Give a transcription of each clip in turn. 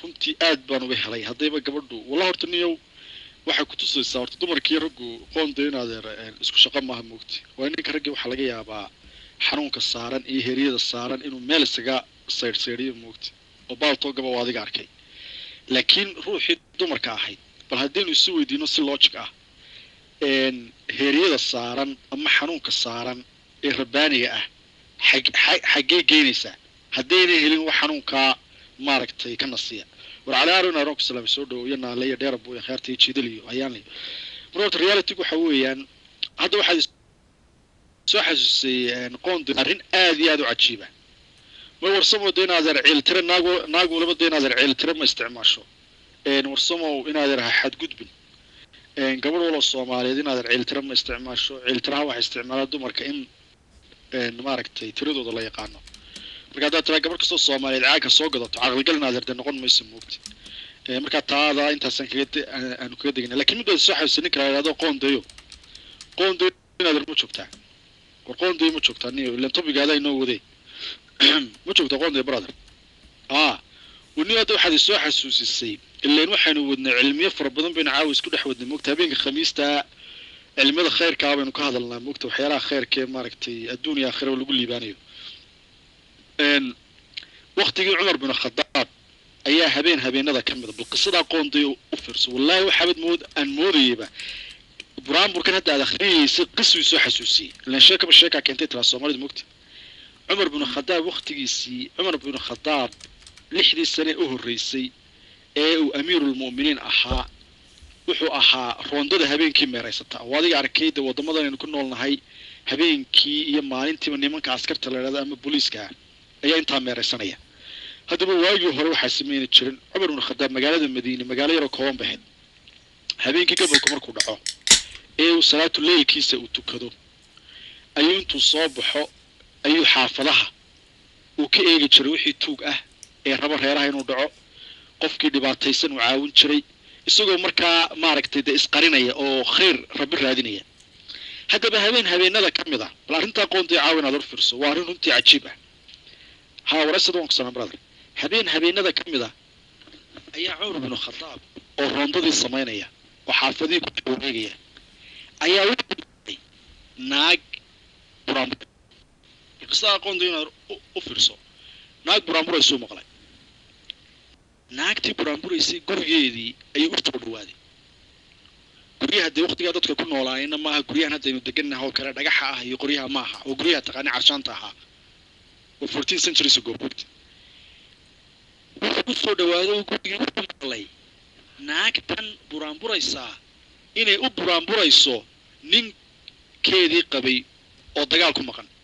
runtii aad baan uga helay haddayba gabadhu walla horta niyow waxay kutusaysaa horta dumarkii raggu qoonda in adeer isku shaqo maaha moogti waa ninka raggii waxaa laga yaabaa xanuunka saaran iyo heryada saaran inuu meel isaga saydhsaydhiyo moogti oo baaltoogaba oo adiga arkay laakiin ruuxii dumarka ahayd bal haddaynu isu weydiino si logic ah heeryada saaran ama xanuunka saaran ee rabbaaniga ah xaggee geynaysaa haddayna helin wax xanuunkaa maaragtay ka nasiya war cali aaron aaron kusalame soo dhawo iyo naale iyo dheerab iyo kheerta iyo jiidaliyo ayaan leyo marka horta reality waxa weeyaan hadda waxaad soo xasuusay qoond arrin aad iyo aad u cajiiba ma warsamow de inaadeer ciiltire naag naag walaba de inaadeer ciiltire ma isticmaasho warsamow inaadeer ha xadgudbin gabadh waloo soomaaliyeed inaadeer ciiltire ma isticmaasho ciiltiraha waxaa isticmaalaa dumarka in maaragtay tiradooda la yaqaano marka haddaad tiraa gabadh kastoo soomaaliyeed caagka soo gadato caqligal inaadeer de noqon mayso moogti marka taada intaasaan kaga aanu kaga degina lakin mid baad soo xasuusay ninka la yidhahdo qoondayo qoondayo inaadeer ma joogtaa war qoondayo ma joogtaa niyo ilan tobigaada inoo wadee ma joogtaa qoondayo brother a wani hadda waxaad isoo xasuusisay ilan waxaynu wadnay cilmiyo fara badan baynu caawa isku dhex wadnay moogta habeenka khamiista cilmiyada khayrkaa baynu ka hadalnaa moogta waxyaalaha khayrkee maaragtay adduun iyo aakhiraba lagu liibaanayo waktigii cumar bin khadaab ayaa habeen habeenada ka mida bal qisadaa qoonday u fiirso wallaahi waxaabad mood aan moodayeyba buraanburkan hadda aad akhriyeysay qisuu soo xasuusiyey ilan sheekaba sheekaa keentay tiraa soomaalida mogta cumar bin khadaab waktigiisii cumar bin khadaab lixdii sane u horreysay ee uu amiirulmu'miniin ahaa wuxuu ahaa roondada habeenkii meeraysata oo adiga arkayda waddamadan aynu ku noolnahay habeenkii iyo maalintiiba nimanka askarta la idhahdo ama booliiska ah ayaa intaa meeraysanaya haddaba waagii hore waxaa samayni jirin cumar bin khadaab magaalada madiine magaalo yaroo kooban bahayd habeenkii gobolku markuu dhaco ee uu salaatu leylkiisa uu tukado ayuu intuu soo baxo ayuu xaafadaha uu ka eegi jiray wixii tuug ah ee raba reeraha inuu dhaco qofkii dhibaataysan uu caawin jiray isagoo markaa maaragtay dee isqarinaya oo khayr rabi raadinaya haddaba habeen habeenada ka mid a bal arrintaa qoonday caawa inaad hor fiirso waa arrin runtii cajiib ah haa warasad waan kusanaa brother habeen habeenada ka mid a ayaa cumar binu khadaab oo roondadii samaynaya oo xaafadihii ku wareegaya ayaa wuxuu naag buraanbur qisada aqoonta inaad u fiirso naag buraanburaysuu maqlay naagtii buraanburaysay gurigeedii ayuu u soo dhawaaday guryaha dee waktigaa dadka ku noolaayna maaha guryahan haddaynu degannaha oo kale dhagaxa ah iyo qoryaha ma aha oo guryaha taqaani carshaanta ahaa oo fourteen centuries ago bogta wuxuu u soo dhawaaday gurigii wuxuu maqlay naagtan buraanburaysaa inay u buraanburayso ninkeedii qabay oo dagaal ku maqan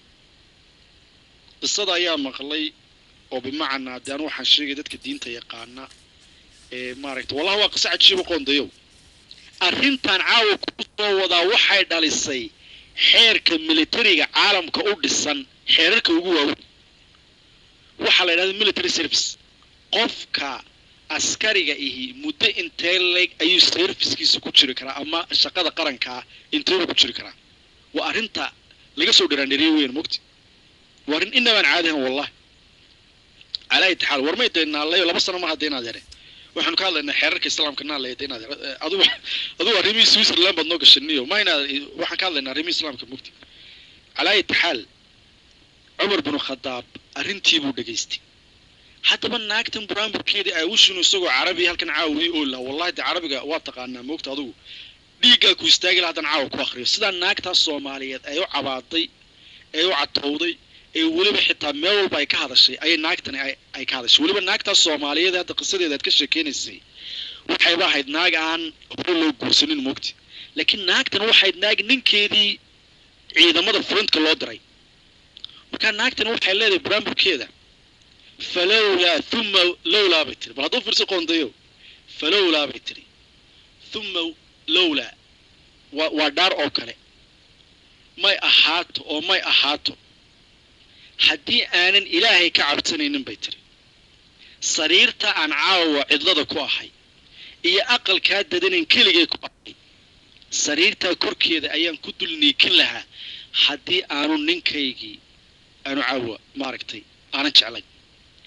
qisada ayaa maqlay oo bimacnaa de anu waxaan sheegay dadka diinta yaqaana ee maaragta wallahi waa qiso cajiiba qoondayow arrintan caawa ku soo wadaa waxay dhalisay xeerka militariga caalamka u dhisan xeerarka ugu waaweyn waxaa la yidhahda military service qofka askariga ihi muddo intee leeg ayuu servicekiisa ku jiri karaa ama shaqada qarankaa inteeba ku jiri karaa waa arrinta laga soo dharaandheriye weyn mogti waa arrin inabaan caadihan wallahi calaa itixaal warmay dee naalayo laba sano mar hadda inaad yare waxaanu ka hadlaynaa xeerarka islaamka naalayo de inaad yare adugu adugu arrimihii switzerland baad noo gashaniyo ma inaad waxaan ka hadlaynaa arrimihii islaamka mogti calaa itixaal cumar binu khadaab arrintii buu dhegaystay haddaba naagtan buraanburkeedii ay ushinu isagoo carabi halkan caawiyey oo laa wallahi de carabiga waa taqaanaa moogta adugu dhiiggaa ku istaagi la haddan caawa ku akriyo sidaa naagtaas soomaaliyeed ay u cabaaday ee u catowday ee weliba xitaa meel walba ay ka hadashay ayay naagtani ay ka hadashay weliba naagtaas soomaaliyeed hadda qisadeeda aad ka sheekeynaysay waxayba ahayd naag aan hore loo guursanin moogti laakiin naagtan waxayd naag ninkeedii ciidamada frontka loo diray markaa naagtani waxay leedahay buraanburkeeda falowlaa uma lowlaa bay tiri bal hadduu fiirso qoondayo falowlaa bay tiri uma lowlaa wa waa dhaar oo kale may ahaato oo may ahaato haddii aanan ilaahay ka cabsanaynin bay tiri sariirta aan caawa cidlada ku ahay iyo aqalkaa dadanan keligay ku ahay sariirtaa korkeeda ayaan ku dul niikin lahaa haddii aanu ninkaygii aanu caawa maaragtay aanan jeclay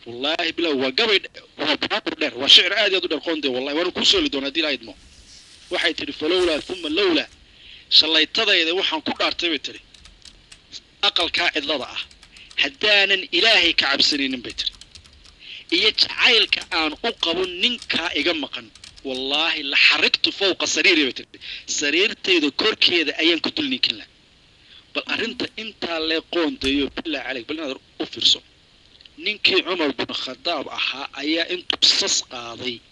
wallaahi bilah waa gabay waa baaqur dheer waa shicir aad iyo aad u dheer qoonde wallahi waana kuu sooli doonaa haddii lahayd mo waxay tidhi falowlaa uma lowlaa shallaytadayda waxaan ku dhaartay bay tidhi aqalkaa cidlada ah haddaanan ilaahay ka cabsanaynin bay tidhi iyo jacaylka aan u qabo ninkaa iga maqan wallaahi la xarigtu fowqa sariiri bay tidhi sariirtayda korkeeda ayaan ku dul ninkin laha bal arrinta intaa lee qoondeeyo bilaa caleyk bal inaad u fiirso ninkii cumar bin khadaab ahaa ayaa intuu sas qaaday